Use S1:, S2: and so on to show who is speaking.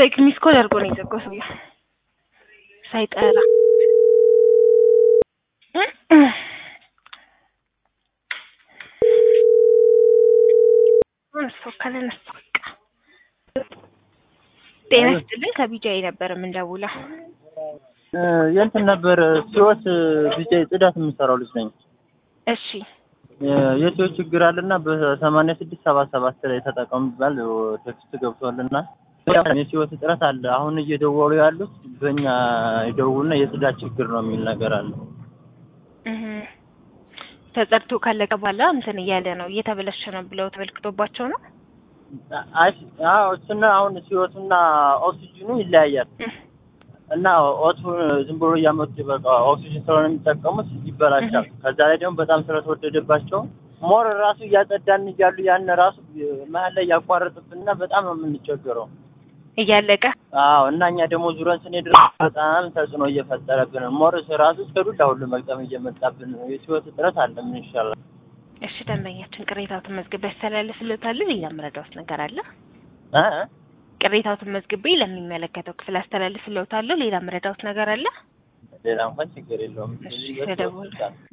S1: ላይክ ሚስ ኮል አድርጎ ነው የዘጋው ሰውዬው ሳይጠራ ሰው ካለነሳ በቃ ጤና ይስጥልኝ ከቢጃይ ነበር የምንደውለው
S2: የእንትን ነበር ሲወት ቢጃይ ጽዳት የምሰራው ልጅ ነኝ
S1: እሺ
S2: የሲዎች ችግር አለና በሰማንያ ስድስት ሰባ ሰባት ላይ ተጠቀሙ ይባል ቴክስት ገብቷልና የሲወት እጥረት አለ አሁን እየደወሉ ያሉት በእኛ ይደውሉና የጽዳት ችግር ነው የሚል ነገር አለ
S1: እህ ተጸድቶ ካለቀ በኋላ እንትን እያለ ነው እየተበለሸ ነው ብለው ተመልክቶባቸው ነው
S2: አዎ እሱና አሁን ሲወቱና ኦክሲጅኑ ይለያያል እና ኦቱ ዝም ብሎ እያመጡ በቃ ኦክሲጅን ስለሆነ የሚጠቀሙት ይበላሻል። ከዛ ላይ ደግሞ በጣም ስለተወደደባቸው ሞር ራሱ እያጸዳን እያሉ ያን ራሱ መሀል ላይ ያቋረጥብንና በጣም ነው የምንቸገረው
S1: እያለቀ
S2: አዎ እና እኛ ደግሞ ዙረን ስንሄድ ራሱ በጣም ተጽዕኖ እየፈጠረብን ሞር ራሱ እስከ ዱላ ሁሉ መግጠም እየመጣብን ነው። የሲወት እጥረት አለ። ምን ይሻላል?
S1: እሺ ደንበኛችን ቅሬታዎትን መዝግቤ ያስተላልፍልዎታል። ሌላ ምረዳዎት ነገር አለ?
S2: እ
S1: ቅሬታዎትን መዝግቤ ለሚመለከተው ክፍል አስተላልፍልዎታለሁ። ሌላ ምረዳዎት ነገር አለ?
S2: ሌላ እንኳን ችግር የለውም።
S1: እሺ ተደውል